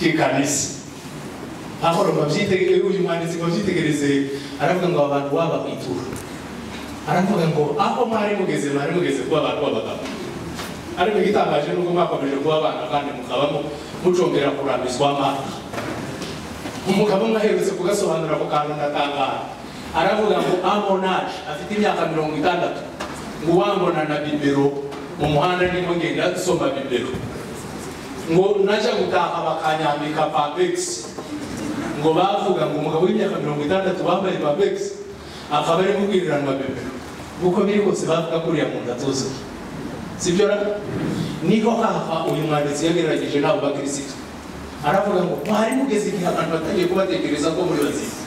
k'ikanisa ahora babyitegereze uyu mwanditsi babyitegereze aravuga ngo abantu baba ku ituro aravuga ngo aho mwari mugeze mwari mugeze kuba abantu b'abagabo ariko igitangaje ni uko mwakomeje kuba abana kandi mukabamo mucongera kurambizwa amata umugabo umwe aherutse kugasobanura ako kantu ndatangara aravuga ngo amonaje afite imyaka mirongo itandatu ngo uwambona na bibero mu muhanda nimo ngenda dusoma bibero ngo najya gutaha bakanyambika pabegisi ngo bavuga ngo umugabo w'imyaka mirongo itandatu bambaye pabegisi akaba ari kubwiriranwa bibero kuko biri bose bavuga ko uriya muntu atuzura sibyo ra niho haha uyu mwanditsi yagerageje nabo bakirisitu aravuga ngo mwari mugeze igihe abantu batangiye kubatekereza ko muri bazima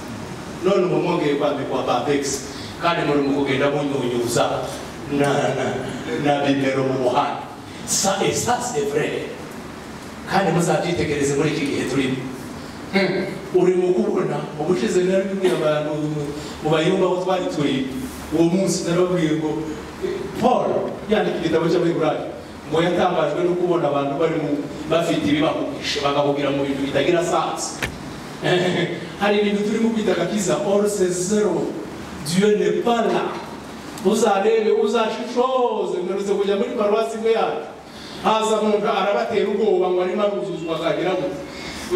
none ubu mwongeye kwambikwa babegisi kandi muri mu kugenda munyunyuza na na na bibero mu muhanda sa esase vrere kandi muzabyitegereze muri iki gihe turimo uri mu kubona ubushize nari bimwe abantu mu bayumba aho twari turi uwo munsi narababwiye ngo paul yandika igitabo cy'abaheburayo ngo yatangajwe no kubona abantu barimo bafite ibibahugisha bakabubwira mu bintu bitagira sansi hari ibintu turimo kwita kakiza orse zero dieu ne pas là uzarebe uzashishoze mwerutse kujya muri paruwasi imwe yacu haza umuntu arabatera ubwoba ngo arimo aruzuzwa akagira ngo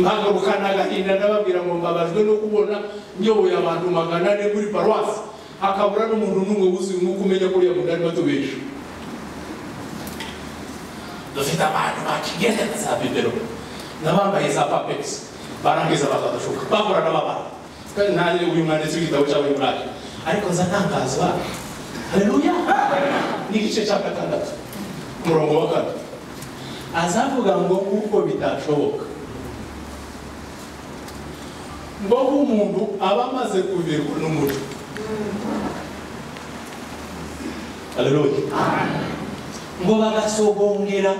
mpagarukana agahinda ndababwira ngo mbabajwe no kubona nyoboye abantu magana ane muri paruwasi hakabura n'umuntu n'umwe wuzuye umwuka umenya ko uriya muntu arimo atubesha dufite abantu bakigendera za bibero n'abambaye za papegisi barangiza bakadushuka bahura n'ababara kandi nanjye uyu mwanditsi w'igitabo cyawe muraje ariko nza ntangazwa haleluya ni igice cya gatandatu umurongo wa kane azavuga ngo kuko bitashoboka ngo umuntu aba amaze kuvirwa n'umuco haleluya ngo bagasogongera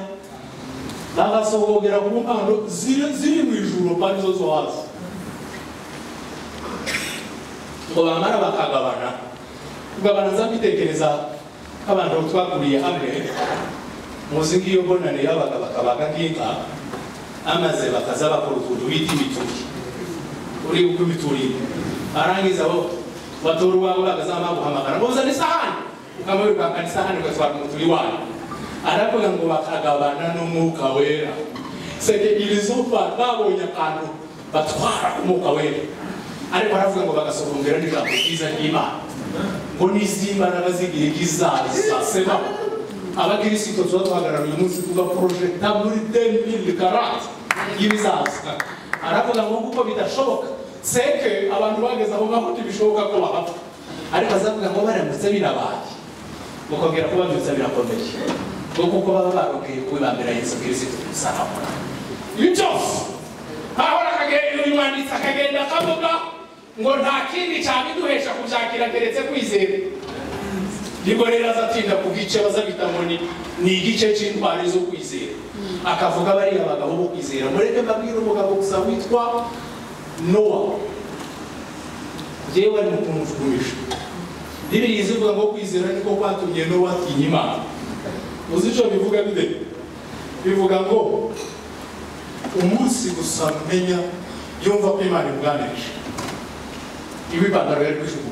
bagasogongera ku mpano ziri ziri mu ijuru kandi zo zo hasi ngo bamara bakagabana kugabana za mbitekereza abantu twakuriye hamwe muzi nk'iyo bonane yabaga bakabaga nk'inka amaze bakaza bakora utuntu bita imituri uri uko imituri barangiza bo batora uwawe bakazaba baguhamagara ngo uzane isahani ukamara ukakana isahani ugatwara umuturi wayo aravuga ngo bakagabana n'umwuka wera seke iri zuba babonye akantu batwara umwuka wera ariko aravuga ngo bagasogongera n'ijambo ryiza ry'imana ngo n'iz'imbaraga z'igihe kizaza seba abakirisitu tuba duhagarara uyu munsi tuba porojegita muri demiri karate y'ibizaza aravuga ngo kuko bidashoboka seke abantu bageze aho ngaho ntibishoboka ko bahapfa ariko azavuga ngo baramutse birabaye mukongera kuba byutse birakomeye ngo kuko baba barongeye kubibambira yesu kirisito kumusaraba ibi byose ahora akagenda uyu mwanditsi akagenda akavuga ngo nta kindi cyabiduhesha kubyakira keretse kwizera nibwo rero azatinda ku gice bazabita ngo ni ni igice cy'intwari zo kwizera akavuga bariya bagabo bo kwizera mureke mbabwire umugabo gusa witwa nowa jewe ari umuntu ushumisha bibiri zivuga ngo kwizera niko kwatumye nowa atinya imana uzi icyo bivuga bide bivuga ngo umunsi gusa menya yumva ko imana ibwanirije iwe ipantaro yari kwishuku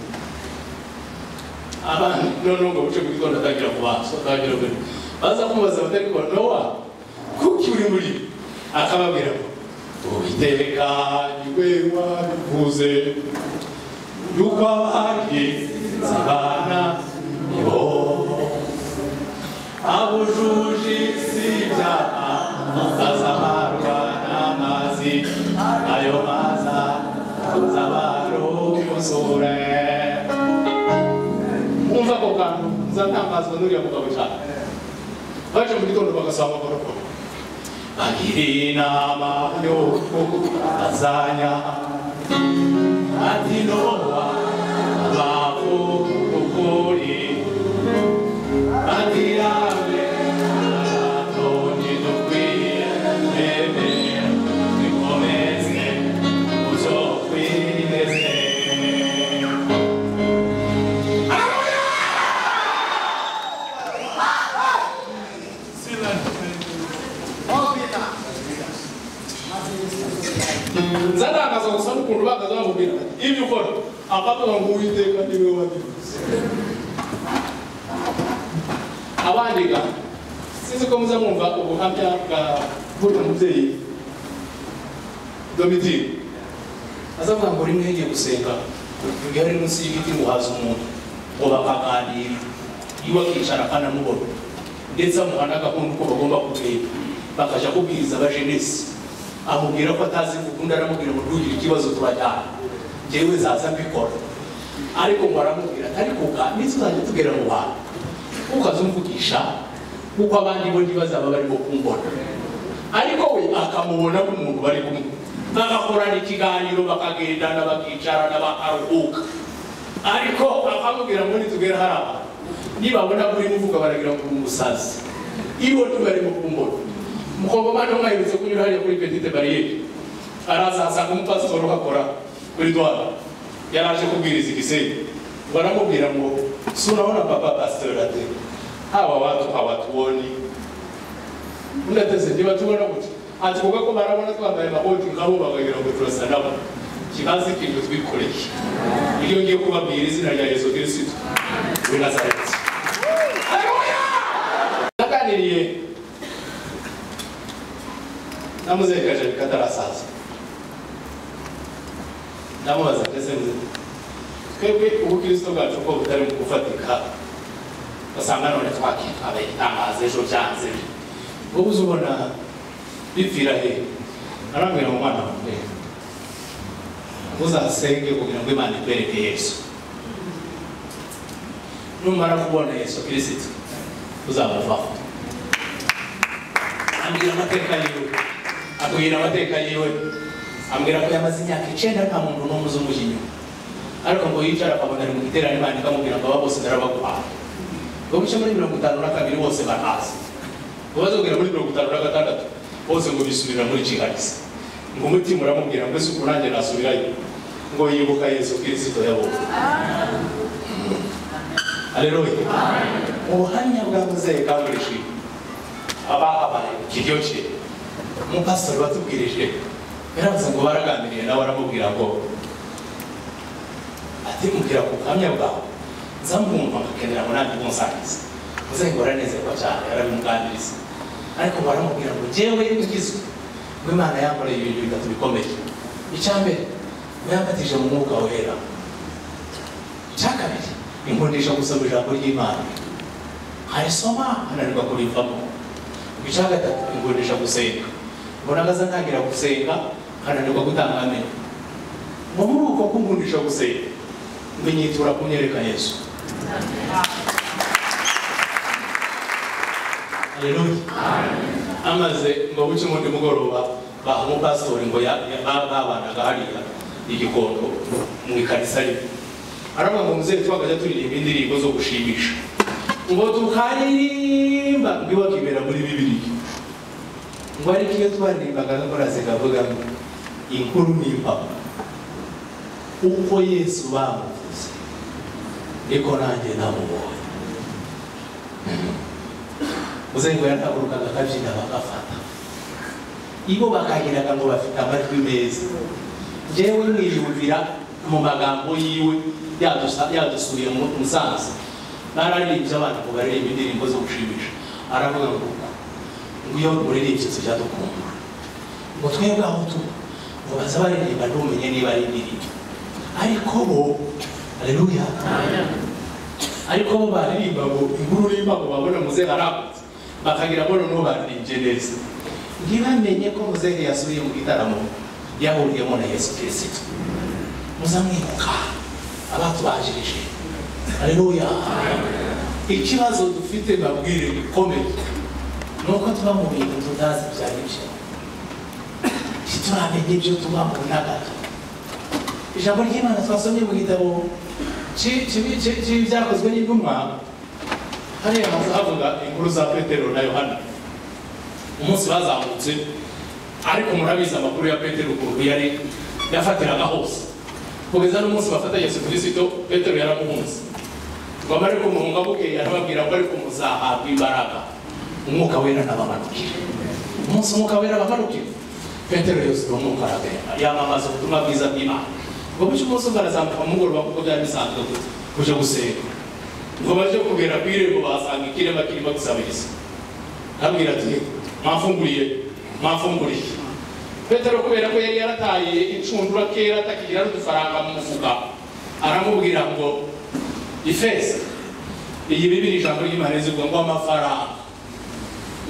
abandi noneho ngo buce kuko ndatangira kubanza ndatangira mbere baza kumubaza batari kubona nowa kuki uri muri akababwira ngo ubitekanywe wabivuze yuko abagize abana nibo abujuje isi ibyaha bazamarwa n'amazi ayo maza kuza barokosore umva ako kantu nzatangazwa n'uriya mugabo cyane baje mu gitondo bagasaba amagorokoro agira inama yo azanya ati nowa babo ukuri ati yawe atoni dukwiye mbebe bikomeze uzokwizeze Obina. Obina. nzarakaza gusa n'ukuntu bakazamubwira ibyo ukora akavuga ngo uwiteka ni we wabivuze abandika sinzi ko muza mwumva ubuhamya bwa buriya mubyeyi domitire azavuga ngo rimwe yagiye gusenga igare munsi y'ibiti ngo haza umuntu ngo bakaganira iwe akicara akanamubona ndetse amuha n'agahunda uko bagomba kumenya bakajya kubwiriza abajenesi amubwira ko atazi ubundi aramubwira ngo ntugire ikibazo turajyana njyewe zaza mbikora ariko ngo aramubwira ariko uka n'izo uzajya tugera mu bantu ukazumvugisha kuko abandi bo ntibazaba barimo kumbona ariko we akamubona nk'umuntu bari kumwe bagakorana ikiganiro bakagendana bakicarana bakaruhuka ariko akamubwira ngo nitugera hari abantu nibabona muri muvuga baragira ngo umusazi iyo tubarimo kumbona mukobwa mwana mwahebutse kunyura hariya kuri petite bariyeri araza asanga umupasitori uhakora kuri dwara yaraje kubwiriza igisenyi baramubwira ngo si urabona papa pasitori ate hawa watu hawatuoni unateze ntibatubona gutya ati kuko ko barabona twambaye amakoti nkabo bakagira ngo turasa nabo kibazi ikintu twikoreye iyo ngiye kubabwira izina rya yesu kirisito w'i nazareti haleluya naganiriye namuzekaje bikatarasaza ndamubaza ndetse muze twebwe ubukristo bwacu ko butari mu gufatika basanga none twakitwabaye igitangaza ejo byanze wowe uzubona bipfira he arambwira mu mwana wanjye uzasenge kugira ngo imana ikwereke yesu numara kubona yesu kirisito uzabavaho ambwira amateka yiwe abwira amateka yiwe ambwira ko yamaze imyaka icyenda nta muntu n'umwe uzi umujya inyuma ariko ngo yicara akabona ari mu giterane imana ikamubwira ngo aba bose ndarabaguhaye ngo mucyo muri mirongo itanu na kabiri bose barahazi ngo bazongera muri mirongo itanu na gatandatu bose ngo bisubirira muri jihadisi ngo umutima uramubwira ngo ese ubu nanjye nasubirayo ngo yibuka yesu kirisito yabonye aleluya ubuhamya bwa muzehe bwagurishiwe abahabaye kiryoshye umupasitori watubwirije yarabaza ngo baraganiriye nawe aramubwira ngo ati mubwira ku buhamya bwawe nzamwumva nkakenera ngo nanjye umusangiza muzengora nezerwa cyane arabimuganiriza ariko baramubwira ngo jyewe ngizwe ngo imana yankoreye ibintu bitatu bikomeye icya mbere ngo yambatije mu mwuka wera icya kabiri inkundisha gusoma ijambo ry'imana nkayisoma ananirwa kurivamo icya gatatu inkundisha gusenga mbona amaze ntangira gusenga nkananirwa gutanga amenyo ngo muri uko kunkundisha gusenga mbenyitura kumwereka yesu Haleluya. amaze ngo buke umundi mugoroba baha umupasitori ngo ya- ya- ba- babanaga hariya igikondo mu ikarisa rimwe aravuga ngo muzehe twagajya turirimba indirimbo zo gushimisha ngo tukaririmba ngo ibakibera muri bibiliya ngo ariko iyo twaririmbaga agakorase kavuga ngo inkuru ni impamo uko yesu bamuvuze niko nanjye namubonye muzehe ngo yarahagurukaga akabyina bagafata ibo bakagiraga ngo bafite amajwi meza njyewe mwiyumvira mu magambo yiwe yadusa- yadusuye mu musanze nararirimbye abana ngo baririmbe indirimbo zo gushimisha aravuga ngo ngo iyo muririmbye tujya dukumbura ngo twebwe aho tuba ngo baza baririmba ntumenye niba ari indirimbo ariko bo aleluya ariko bo baririmba ngo inkuru rimba ngo babona muzehe aragutse bakagira ngo noneho baririmbye neza ntibamenye ko muzehe yasubiye mu gitaramo yahuriyemo na yesu kirisito muzamwibuka abatubajirije aleluya ikibazo dufite babwire gikomeye ni uko tuba mu bintu tutazi ibyo ari byo ntituramenya ibyo tuba mu ntagati ijambo ry'imana twasomye mu gitabo ki- ki- ki- ki- byakozwe n'intumwa hariya hamaze havuga inkuru za petero na yohana umunsi bazamutse ariko murabizi amakuru ya petero ukuntu yari yafatiraga hose kugeza n'umunsi bafata yesu kirisito petero yaramuhunze ngo abari kumuhunga bukeye arababwira ngo ariko muzahabwa imbaraga umwuka wera nabamanukire umunsi umwuka wera abamanukire petero yosuka umwuka aragenda yamamaza ubutumwa bwiza bw'imana ngo bityo umunsi umwe arazamuka mu mugoroba kuko byari bisanzwe gute kuja gusenga ngo baje kugera ku irembo basanga ikirema kirimo gusabiriza arabwira ati mwafunguriye mwafunguriye petero kubera ko yari yarataye incundura kera atakigira n'udufaranga mu mufuka aramubwira ngo ifeza iyi bibiri ijambo ry'imana rivuga ngo amafaranga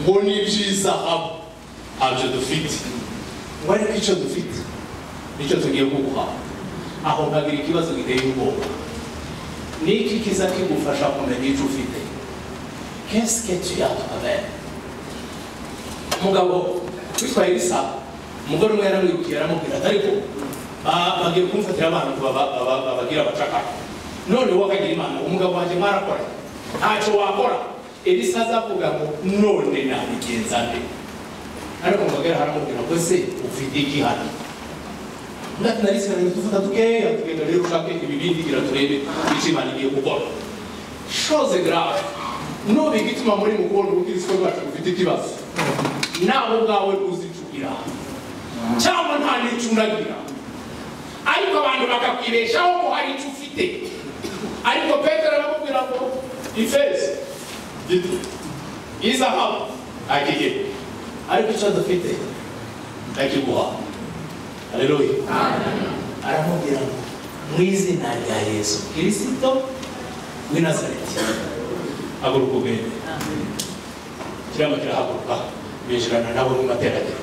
ngo ni iby'izahabu ntabyo dufite ngo ariko icyo dufite nicyo tugiye kuguha aho nkagira ikibazo giteye ubwoba ni iki kiza kigufasha kumenya icyo ufite kesike tuyatwabe umugabo witwaye ibisaba umugore umwe yaramwibwiye aramubwira ati ariko ba- bagiye kumfatira abana ngo baba- baba- babagira abacakara none wowe akagira imana umugabo wanjye mwarakora ntacyo wakora elisa azavuga ngo none nabigenza nde ariko umugore aramubwira ngo se ufite iki hano ndati narisigaranye dufata dukeya tugenda rero ushake ibibindi gira turebe icyo imana igiye gukora shoze grave nubu igituma muri mukunda ubukristo bwacu bufite ikibazo nawe ubwawe uzicukira cyangwa nta n'icyo unagira ariko abantu bakakwibeshaho ko hari icyo ufite ariko petero aramubwira ngo ifeza gito izahabu akigera ariko icyo dufite ndakiguha aleluya aramubwira ngo mu izina rya yesu kirisito w'i nazareti haguruka ugende kirama kirahaguruka binjirana nabo mu materaniro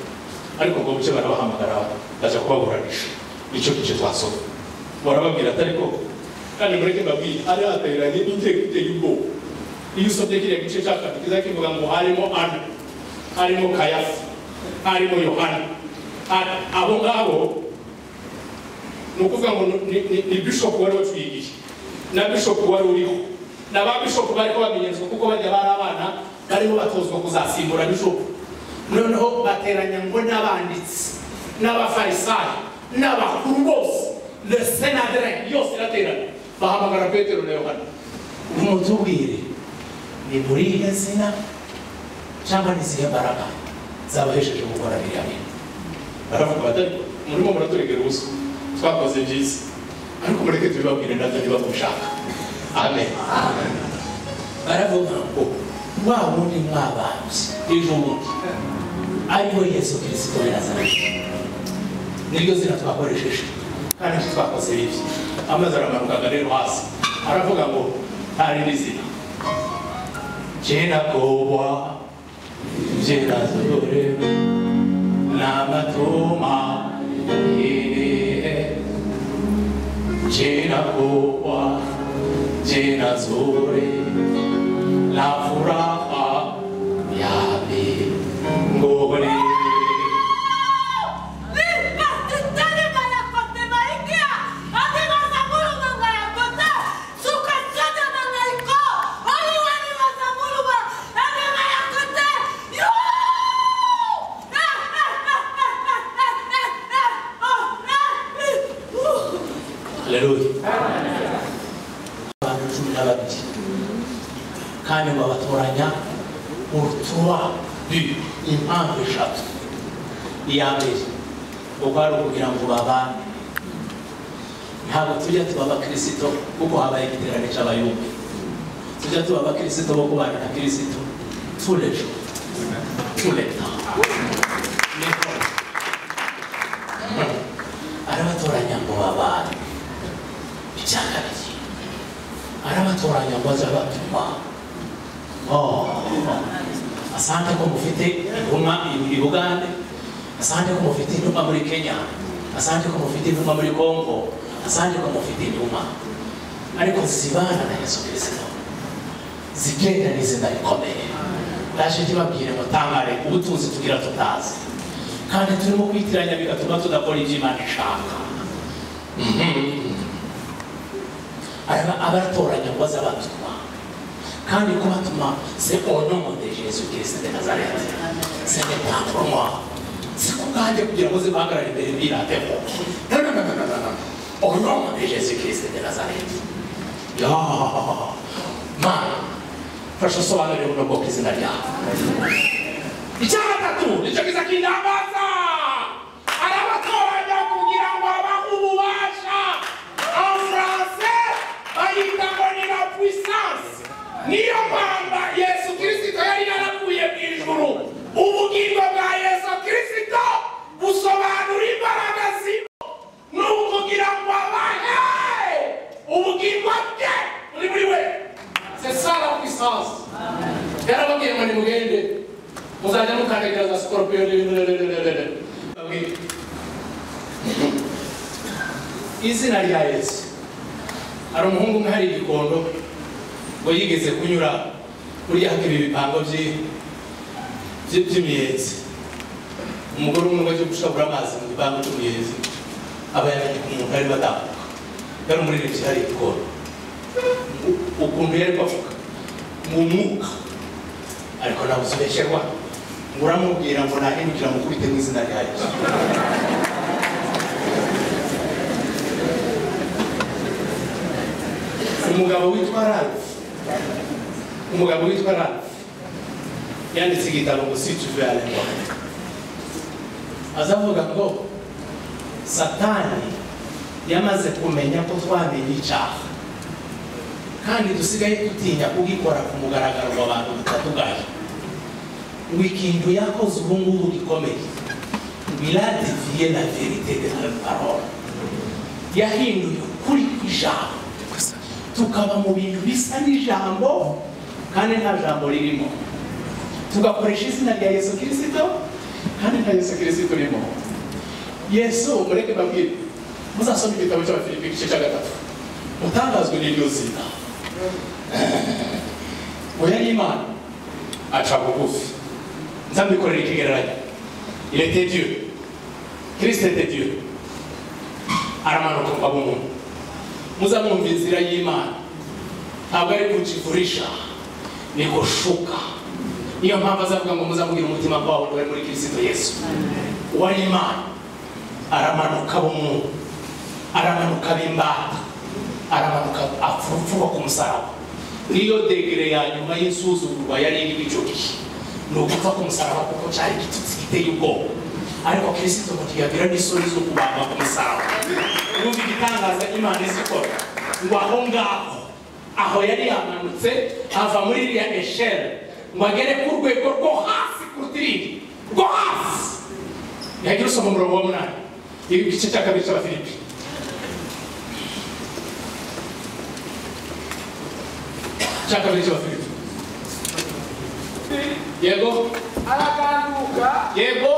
ariko ngo muke barabahamagara bajya kubaburanisha nicyo gice twasoma barababwira atari ko kandi mureke babwire ari hateranye n'inteko iteye ubwoba iyo usomye kiriya gice cya kabiri kiza kivuga ngo harimo ana harimo kayafa harimo yohana Ana- abo ngabo ni ukuvuga ngo ni- ni ni bishop wari watwigisha na bishop wari uriho na ba bishop bariko bamenyerezwa kuko bajya bari abana bariho batozwa kuzasimbura bishop noneho bateranya ngo n'abanditsi n'abafarisayo n'abakuru bose le senadere yose iraterana bahamagara petero na yohana umutubwire ni muri iryo zina cyangwa n'izihe mbaraga zabahesheje gukora biriya bintu baravuga batari murimo muraturegera ubusa twakoze byiza ariko mureke tubibabwire natwe niba mushaka amen baravuga ngo wa wundi mwabambye ejo bundi ariwe yesu kirisito w'i nazareti niryo zina twakoresheje kandi icyo twakoze bibi amazi aramanukaga rero hasi aravuga ngo nta rindi zina jye nakobwa jye nazorewe namatuma yeye jina kubwa jina zuri la furaha ya mbinguni haleluya abantu cumi na babiri kandi ngo babatoranya urutuba impamvu eshatu iya mbere ubwo ari ukugira ngo babane ntabwo tujya tuba abakirisito kuko habaye igiterane cy'abayumbi tujya tuba abakirisito bo kubana na kirisito turejo tureta niko arabatoranya ngo babane icya kabiri arabatoranya ngo aze abatuma Oh. asante ko mufite intumwa i- i bugande asante ko mufite intumwa muri kenya asante ko mufite intumwa muri congo asante ko mufite intumwa ariko zibana na yesu kirisito zigenda n'izina rikomeye ndaje kibabwire ngo tangare ubutunzi tugira tutazi kandi turimo kwitiranya bigatuma tudakora ibyo imana ishaka Araba- abatoranya ngo aze abatuma kandi kubatuma c'est au nom de jésus christ de nazareth c'est n'est pas pour moi si kubwanjye kugira ngo zibahagarare imbere mbirateho Non, non, non, non, non, non. au nom de jésus christ de nazareth ya mana fasha usobanurire buno bwoko izina ryawe icya gatatu nicyo kiza kindambaza kajya mu kandi kaza sikoropiyoni Okay. izina rya yesu hari umuhungu umwe hari igikondo ngo yigeze kunyura buriya ibi bipango by'i- by'i- by'imiyenzi umugore umwe ngo ajye gushabura amazi mu gipango cy'umuyenzi aba yamenye ko umuntu ari batambuka yari umuririmbyi hari igikondo U- ukuntu yari kwavuga mu mwuka ariko ntabuzibesherwa ngo uramubwira ngo nahindukira mukubite mu izina rya yesu umugabo witwa ralph umugabo witwa ralph yanditse igitabo ngo si tuverengwa azavuga ngo satani yamaze kumenya ko twamenye icyaha kandi dusigaye dutinya kugikora ku mugaragaro wa abantu bitatugaye ngo ikintu yakoze ubu ngubu gikomeye miradiviye na verite de la parole yahinduye ukuri kw'ijambo tukaba mu bintu bisa n'ijambo kandi nta jambo ririmo tugakoresha izina rya yesu kirisito kandi nta yesu kirisito urimo yesu mureke babwire muzasoma igitabo cy'abafilipi igice cya gatatu mutangazwe n'iryo zina oya n'imana aca bugufi nzambikorera ikigereranyo irete dieu kirisite de dieu aramanuka ngo abe umuntu muzamwumva inzira y'imana ntabwo ari kujivurisha ni gushuka niyo mpamvu azavuga ngo muzamubwire umutima wawe wari muri kirisito yesu uwari imana aramanuka bumuntu aramanuka bimbata aramanuka apfupfuba ku musaraba niyo degere ya nyuma y'isuzugurwa yari irimo icyo gihe ni ugupfa ku musaraba kuko cyari igitutsi giteye ubwoba ariko kirisito ngo ntiyagira n'isoni zo kubamba ku musaraba yumva igitangaza imana izikora ngo aho ngaho aho yari yamanutse ava muri iriya esheri ngo agere ku rwego rwo hasi kuruta irindi rwo hasi ntiyagira usoma umurongo wa munani igice cya kabiri cy'abafilipi cya kabiri cy'abafilipi yego arakanguka yego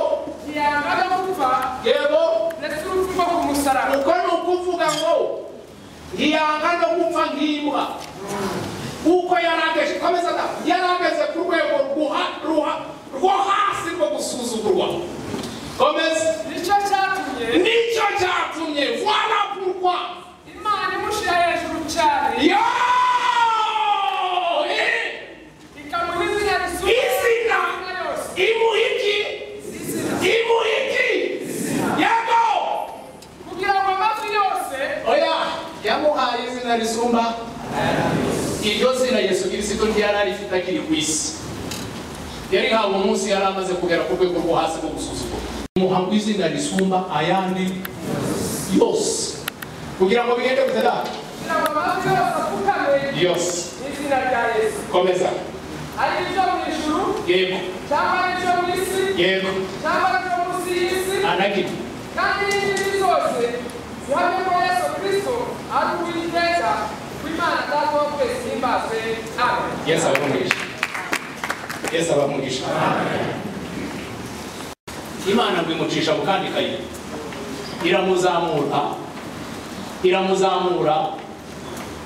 ntiyangana gupfa yego ndetse urupfu ku musaraba uko ni ukuvuga ngo ntiyanga no gupfa nk'imbwa kuko yarangije komeza da yarangeze ku rwego rwuha- ruha- rwo hasi rwo gusuzugurwa komeza nicyo cyatumye nicyo cyatumye voila pourquoi imana imushyira hejuru cyane yo ikamuha izina risumbye izina izina yose imuhiki imuhiki yego kugira ngo amavi yose oya yamuhaye izina risumba iryo zina yesu kirisito ntiyari arifite akiri ku isi yari hawe umunsi yari amaze kugera ku rwego rwo hasi rwo gusuzugura muha ngo izina risumba ayandi yose kugira ngo bigende gute da kugira ngo amavi yose apfukame yose mu izina rya yesu komeza ari ibyo mu ijuru yego cyangwa ari ibyo mu isi yego cyangwa ari ibyo munsi y'isi anagina kandi n'izindi zose zihamye ko yesu kirisito ari uw'iteka w'imana data wa twese himbaze amen yesu abamugisha yesu abamugisha imana ngo imucisha mu kandi kayira iramuzamura iramuzamura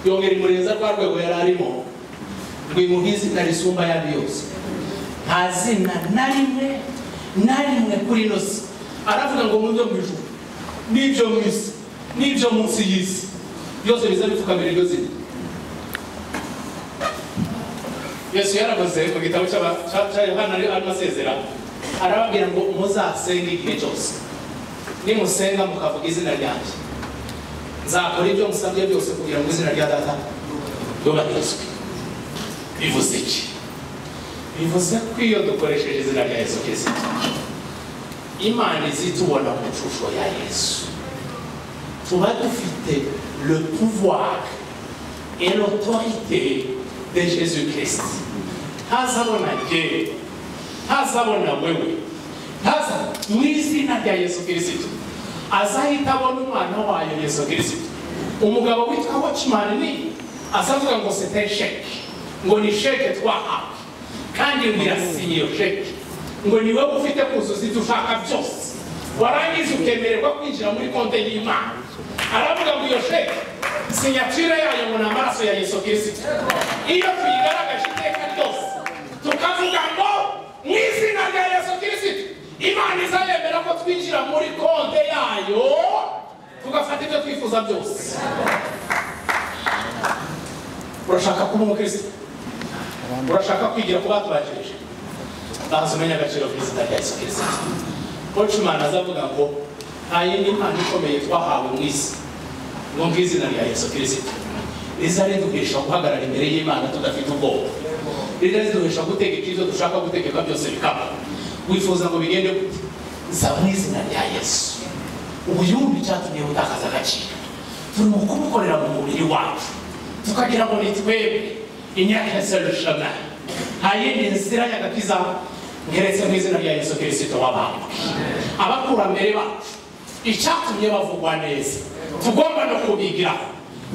yongera imureza rwa rwego yari arimo ngo imuhe izina risumba ayandi yose nta zina na rimwe na rimwe kuri ino si aravuga ngo mu byo mu ijuru n'ibyo mu isi n'ibyo munsi y'isi byose biza bipfukamira iryo zina yesu yaravuze mu gitabo cy'aba- cya cya yohana ari arimo asezera arababwira ngo muzasenge igihe cyose nimusenga mukavuga izina ryanjye nzakora ibyo musabye byose kugira ngo izina rya data ryubahirizwe bivuze iki bivuze ko iyo dukoresheje izina rya yesu kirisito imana izitubona mu nshusho ya yesu tuba dufite le pouvoir et l'autorité de Jésus-Christ. ntazabona jyewe ntazabona wewe ntaza mu izina rya yesu kirisito azahita abona umwana wayo yesu kirisito umugabo witwa watchman ni azavuga ngo sete sheke ngo ni sheke twahawe kandi ngo irasinye iyo sheke ngo ni wowe ufite kuzuza ibyo ushaka byose warangiza ukemererwa kwinjira muri konte y'imana aravuga ngo iyo sheke sinyacire yayo ngo ni amaraso ya yesu kirisito iyo tuyigaragaje iteka ryose tukavuga ngo mu izina rya yesu kirisito imana izayemera ko twinjira muri konte yayo tugafata ibyo twifuza byose urashaka kuba umukristo urashaka kwigira ku batubakirije banza umenya agaciro k'izina rya yesu kirisito koci imana azavuga ngo nta yindi mpano ikomeye twahawe mu isi ngo ngizina rya yesu kirisito riza riduhesha guhagarara imbere y'imana tudafite ubwoba riza riduhesha gutegeka ibyo dushaka gutegeka byose bikaba wifuza ngo bigende gute za mu izina rya yesu ubuyumbi cyatumye butakaza agaciro turi mu kubukorera mu mubiri wacu tukagira ngo ni twebwe imyaka yaserejana nta yindi nzira y'agakiza ngeretse mu izina rya yesu kirisito w'abantu abakurambere bacu icyatumye bavugwa neza tugomba no kubigiraho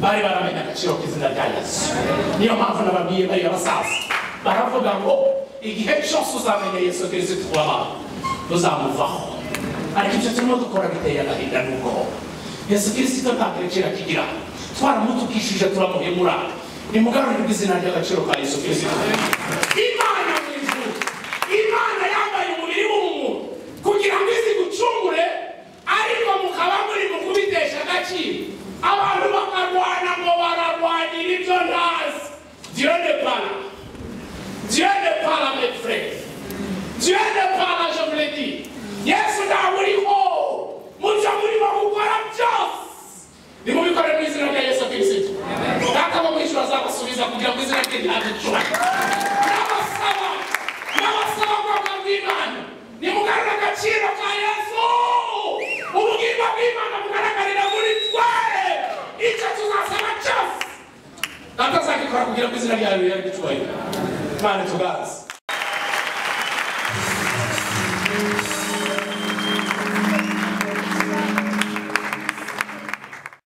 bari baramenya agaciro k'izina rya yesu niyo mpamvu nababwiye bariya basaza baravuga ngo igihe cyose uzamenya yesu kirisito w'abantu tuzamuvaho ariko ibyo turimo dukora biteye agahinda n'ubwoba yesu kirisito nta kirekera kigira twaramutukishije turamuhemura nimugarurirwe izina ry'agaciro ka yesu kirisito imana mu ijuru imana yambaye umubiri w'umuntu kugira ngo izi gucungure ariko mukaba muri mu kubitesha agaciro abantu bakarwana ngo bararwanira ibyo ntazi diyo de para diyo de para mefure diyo de para jomuredi yesu ntabwo uriho mujya murimo gukora byose nimubikore mu izina rya yesu kirisito data wo mu ijuru azabasubiza kugira ngo izina rye ryaducura n'abasaba n'abasaba ubwoko bw'imana nimugarure agaciro ka yesu ubugimba bw'imana bugaragarira muri twe icyo tuzasaba cyose data azagikora kugira ngo izina ryawe ryaducura imana tugazi